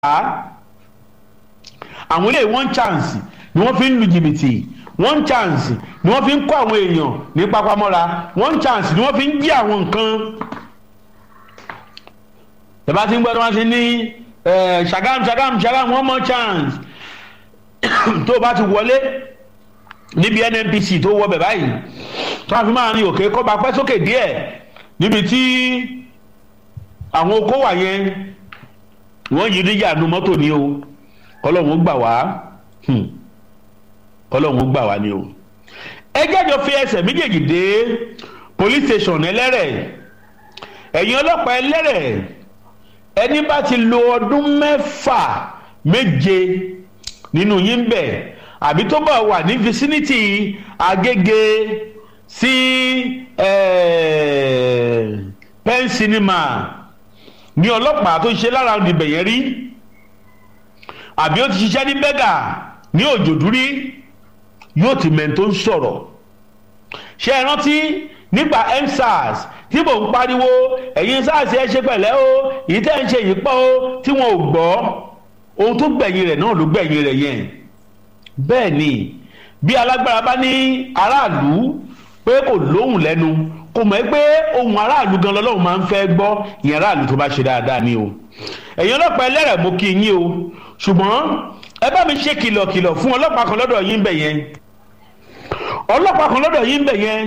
àwọn ilé one chance ni wọ́n fi ń lu jìbìtì one chance ni wọ́n fi ń kó àwọn èèyàn ní pápámọ́ra one chance ni wọ́n fi ń jí àwọn nǹkan tẹ̀bá ti ń gbọ́dọ̀ wọ́n ti ní ṣàgám ṣàgám ṣàgám one more chance tó o bá ti wọlé níbi nnpc tó wọ bẹ̀ báyìí tó a fi máa ní òkè kọ́ bá pẹ́ sókè díẹ̀ níbi tí àwọn okó wà yẹn wọ́n yí díjà nu mọ́tò ní o kọ́lọ́hún gbà wá kọ́lọ́hún gbà wá ní o. ẹjẹ́ jọ fi ẹsẹ̀ méjèèjì dé police station ẹlẹ́rẹ̀ ẹ̀yin ọlọ́pàá ẹlẹ́rẹ̀ ẹni bá ti lo ọdún mẹ́fà méje nínú yín bẹ̀ àbí tó bá wà ní vicinity Agége sí pen cinema ní ọlọ́pàá tó ṣe lára ìbẹ̀ yẹn rí àbí ó ti ṣiṣẹ́ ní bẹ́gà ní òjòdúrí yóò ti mẹ́ni tó ń sọ̀rọ̀ ṣé ẹ rántí nígbà endsars tí mò ń pariwo ẹ̀yin sars ẹ ṣe pẹ̀lẹ́ o èyí tẹ́ ń ṣe yìí pọ̀ o tí wọn ò gbọ́ ohun tó gbẹ̀yìn rẹ̀ náà ló gbẹ̀yìn rẹ̀ yẹn bẹ́ẹ̀ ni bí alágbára bá ní aráàlú pé kò lóhùn lẹ́nu kò mọ̀ pé ohun aráàlú gan lọ́lọ́run máa ń fẹ́ gbọ́ ìyẹn aráàlú tó bá ṣe dáadáa ni o ẹ̀yin ọlọ́pàá ẹlẹ́rẹ̀ mo kí yín o ṣùgbọ́n ẹ bá mi ṣe kìlọ̀kìlọ̀ fún ọlọ́pàá kan lọ́dọ̀ yín bẹ̀ yẹn ọlọ́pàá kan lọ́dọ̀ yín bẹ̀ yẹn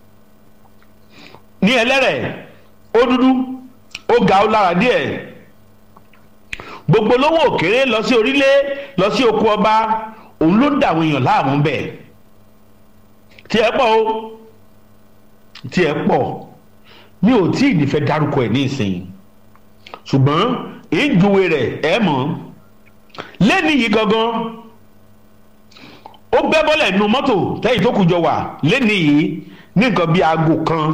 ní ẹlẹ́rẹ̀ ó dúdú ó ga ó lára díẹ̀ gbogbo lówó òkèrè lọ sí orílẹ̀ lọ sí oko ọba òun ló ń dà àwọn èèyàn láàmú bẹ̀ tí ẹ pọ̀ o tí ẹ pọ̀ mi ò tí ì nífẹ̀ẹ́ dárúkọ ẹ̀ ní ìsìn ṣùgbọ́n ìjúwe rẹ̀ ẹ mọ̀ lẹ́ni yìí gangan ó bẹ́ bọ́lẹ̀ nu mọ́tò tẹ́yìn tó kù jọ wà lẹ́ni yìí ní nǹkan bíi aago kan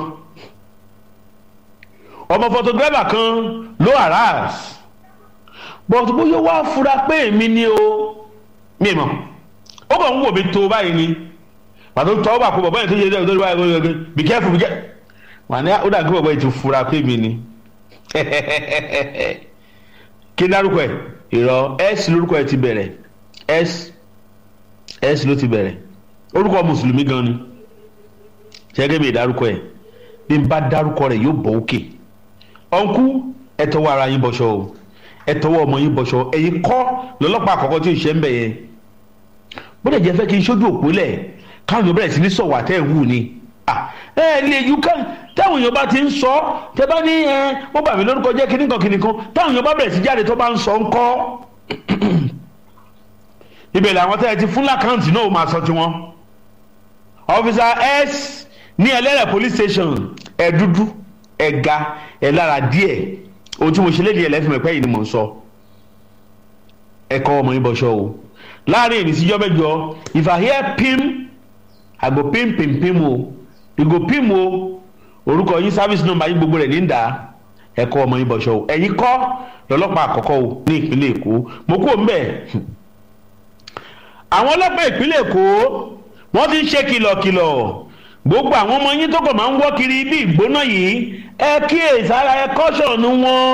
ọmọ photographer kan ló harass but bóyá wá fura pé èmi ni o mi mọ̀ ó kàn ń wò mí tó báyìí ni pàtó tọ́ ó bà kó bàbá yẹn tó yẹ ẹ́ tó yẹ báyìí be careful be careful wà ní ó dàgbé bàbá yẹn ti fura pé èmi ni kí n dárúkọ ẹ ìrọ s lórúkọ ẹ ti bẹ̀rẹ̀ s s ló ti bẹ̀rẹ̀ orúkọ mùsùlùmí gan ni ṣẹ́gẹ́ mi dárúkọ ẹ bí n bá dárúkọ rẹ yóò bọ̀ òkè ọ̀nkú ẹ tọwọ́ ara yín bọ̀ṣọ o ẹ tọwọ́ ọmọ yín bọ̀ṣọ ẹ̀yin kọ́ lọ́lọ́pàá àkọ́kọ́ tí ò ṣe ń bẹ̀ yẹn bó dẹ̀ jẹ́ fẹ́ kí n ṣojú òpó lẹ̀ káwọn èèyàn bẹ̀rẹ̀ sí ní sọ̀wọ́ àtẹ̀ wù ni ẹ ẹ lè ju ká táwọn èèyàn bá ti ń sọ tẹ bá ní ẹ wọ́n bà mí lórúkọ jẹ́ kíní kan kíní kan táwọn èèyàn bá bẹ̀rẹ̀ sí jáde tó bá ń sọ ń kọ́ ibẹ̀ làwọn tẹ́ ẹ ti fún lákàntì náà ó máa sọ tiwọn ọfíìsà s ní ẹlẹ́rẹ̀ police station ẹ dúdú ẹ ga ẹ lára díẹ̀ ohun tí mo ṣe léde ẹlẹ́fìn mẹ́pẹ́ yìí ni mò ń sọ ẹ kọ́ ọmọ yín bọ́ṣọ́ o láàrin èyí síjọ́ mẹ́jọ if I hear pim I go pim pim pim o I go pim o orúkọ yín service number yín gbogbo rẹ̀ ní ìdá ẹ kọ́ ọmọ yín bọ́ṣọ́ o ẹ̀yin kọ́ lọ́lọ́pàá àkọ́kọ́ o ní ìpínlẹ̀ Èkó mo kú òun bẹ́ẹ̀ àwọn ọlọ́pàá ìpínlẹ̀ Èkó wọ́n ti ń ṣe kìlọ̀kìlọ̀ gbogbo àwọn ọmọ yín tó kàn máa ń wọ́ kiri bí ìgbóná yìí ẹ kíyèsí ara ẹ kọ́ṣọ̀nù wọn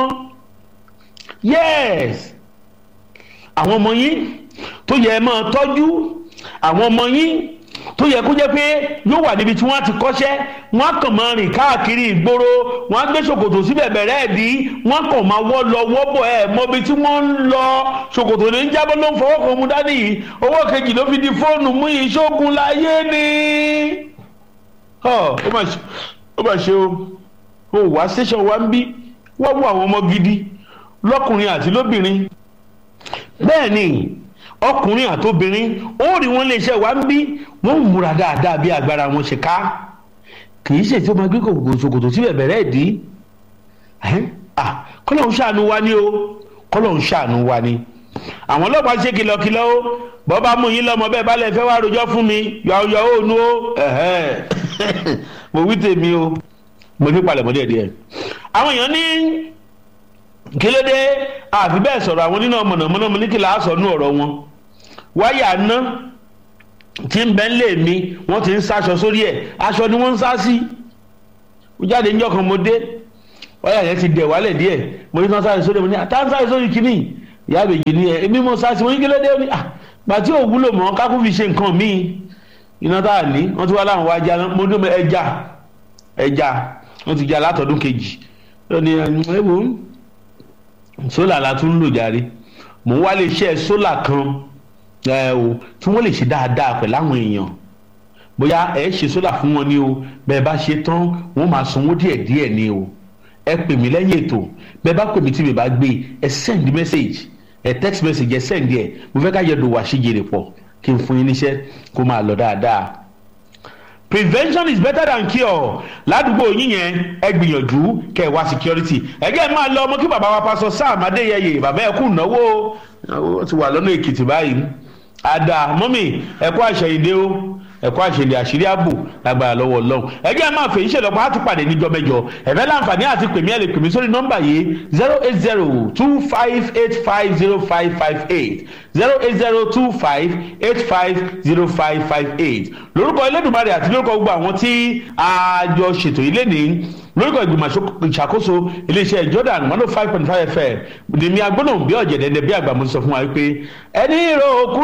yes àwọn ọmọ yín tó yẹ ẹ máa tọ́jú àwọn ọmọ yín tó yẹ kó jẹ́ pé yóò wà níbi tí wọ́n ti kọ́ṣẹ́ wọ́n á kàn máa rìn káàkiri ìgboro wọ́n á gbé ṣòkòtò síbẹ̀ bẹ̀rẹ̀ ẹ̀ dí wọ́n kàn máa wọ́ lọ wọ́bọ̀ ẹ̀ mọ́bi tí wọ́n ń lọ ṣòkòtò ní jábọ́ ló ń fọwọ́ kan mú dání yìí owó kejì ló fi di fóònù mú yìí ṣógun láyé ni ó mà ṣe o ó wá station wa ń bí wọ́n wọ àwọn ọmọ gidi lọ́kùnrin àti lóbìnrin bẹ́ẹ̀ ni ọkùnrin àtobìnrin ó rí wọn lè ṣe wá ń bí wọ́n ń múra dáadáa bí agbára wọn ṣe ká kì í ṣe tí ó máa gbé ṣòkòtò síbẹ̀ bẹ̀rẹ̀ ìdí kọ́lọ̀ ń ṣàánú wa ni o kọ́lọ̀ ń ṣàánú wa ni àwọn ọlọ́pàá ṣe kìlọ̀kìlọ̀ o bọ́ bá mú yín lọ́mọ bẹ́ẹ̀ bá lè fẹ́ wá rojọ́ fún mi yọ ònu o mo wí tèmi o mo ní palẹ̀mọ́ díẹ̀ díẹ̀ àwọn èèyàn ní kílódé àfi bẹ́ẹ̀ sọ̀rọ̀ àwọn nínú mọ̀nàmọ́ná mo ní kí láà sọ nú ọ̀rọ̀ wọn wáyà ná tí ń bẹ́ ń lè mi wọ́n ti ń sáṣọ sórí ẹ̀ aṣọ ni wọ́n ń sá sí ó jáde níjọ́ kan mo dé wáyà yẹn ti dẹ̀ wálẹ̀ díẹ̀ mo ní kí wọ́n sáré sórí mo ní àtàwọn sáré sórí kínní ìyá àbèjì ni ẹ èmi mo sá sí wọn ní kílódé ó ní à gbàtí ò wúlò mọ́ kákó fi ṣe nǹkan míì iná tá a ní wọ́n ti wá láwọn wá já mo dún ẹja ẹja wọ́n ti já látọdún kejì ó ní ẹ wò ó sólà la tún ń lò járe mò ń wá lè ṣe sólà kan ẹ o tí wọ́n lè ṣe dáadáa pẹ̀lú àwọn èèyàn bóyá ẹ ṣe sólà fún wọn ni o bẹ́ẹ̀ bá ṣe tán wọ́n máa sanwó díẹ̀ díẹ̀ ni o ẹ pè mí lẹ́yìn ètò bẹ́ẹ̀ bá pè mí tí mi bá gbé ẹ send message ẹ text message ẹ send ẹ mo fẹ́ ká yẹ dùn wá sí jèrè pọ̀ kí n fún yín níṣẹ́ kó máa lọ dáadáa prevention is better than cure ládùúgbò yín yẹn ẹ gbìyànjú kẹ ẹ wá security ẹgẹ máa lọ ọmọ kí bàbá wa pásọ Sam Adéyẹyè bàbá ẹ kú náwó ó ti wà lọ́nà Èkìtì báyìí àdá mọ́mì ẹ kú àṣẹyìndé o ẹ kú àṣẹyìndé àṣírí ààbò lágbára lọ́wọ́ Ọlọ́run ẹgẹ máa fèyí ṣèlọ́pọ̀ á tún pàdé níjọ́ mẹ́jọ ẹ̀fẹ́ láǹfààní àti pèmí ẹ̀ lè pèmí sórí nọ́mbà yìí zero eight zero two five eight five zero five five eight zero eight zero two five eight five zero five five eight lórúkọ Elédùmarè àti lórúkọ gbogbo àwọn tí a jọ ṣètò ilé ní lórúkọ ìgbìmọ̀ ìṣàkóso iléeṣẹ́ Jordan one oh five point five fm dèmi agbóná bí ọ̀jẹ̀dẹ̀dẹ̀ bí àgbà mo sọ fún wa wípé ẹni ìró òkú